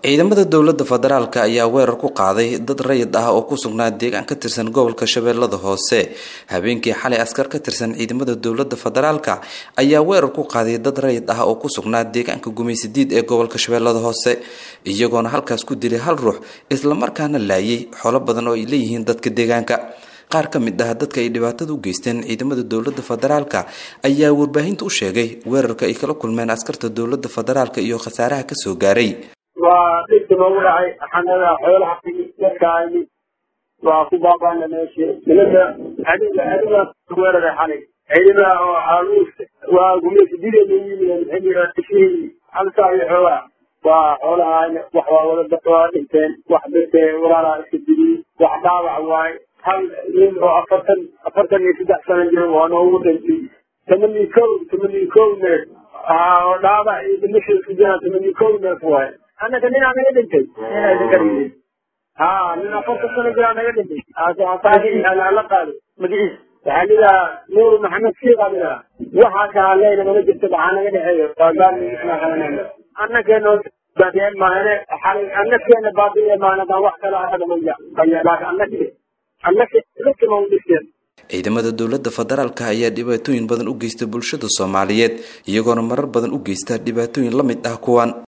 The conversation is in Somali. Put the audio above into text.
ciidamada dowladda federaalk ayaa weerar ku qaaday dad rayid ah oo ku sugnaa deegaan ka tirsan gobolka shabeellada hoose habeenkii xalay askar ka tirsan ciidamada dowladda federaalk ayaa weerar ku qaaday dad rayid ah oo ku sugnaa deegaanka gumaysadiid ee gobolka shabeellada hoose iyagoona halkaas ku dilay hal ruux islamarkaana laayay xolo badan oo ay leeyihiin dadka deegaanka qaar ka mid ah dadka ay dhibaatada u geysteen ciidamada dowladda federaalk ayaa warbaahinta u sheegay weerarka ay kala kulmeen askarta dowladda federaalk iyo khasaaraha kasoo gaaray waa dhibka noogu dhacay xanada xoolaha dadkaani waa ku baabana meesha nimanka adiga adiga weeraray xalay ciidama oo aaluus waa gumaysi dideena yimid xilliga tishihii halkaa iyo xoolaha waa xoolahaana wax waa wada dad waa dhinteen wax dadke walaalaa iska diliyey wax dhaawac waaye hal nin oo afartan afartan iyo saddex sano jira waa noogu dhintay tamani kow tamani kow neef oo dhaawac iyo dhimasha isku jiraan tamani kow neef waaye annaga ninaa naga dhintay ninaa idinka dhintay ha nin afartan sano jiraa naga dhintay la qaado magaciis waxaa lidaa nuur maxamed siiqamina waxaa kaa leyna mana jirto maxaa naga dhexeeyo waa gaal annageenoo baadiyeen maahane xalay annageena baadiye maahane wax kale anaga maya laakin annage annage dadkama u dhiseen ciidamada dowladda federaalk ayaa dhibaatooyin badan u geysta bulshada soomaaliyeed iyagoona marar badan u geysta dhibaatooyin la mid ah kuwan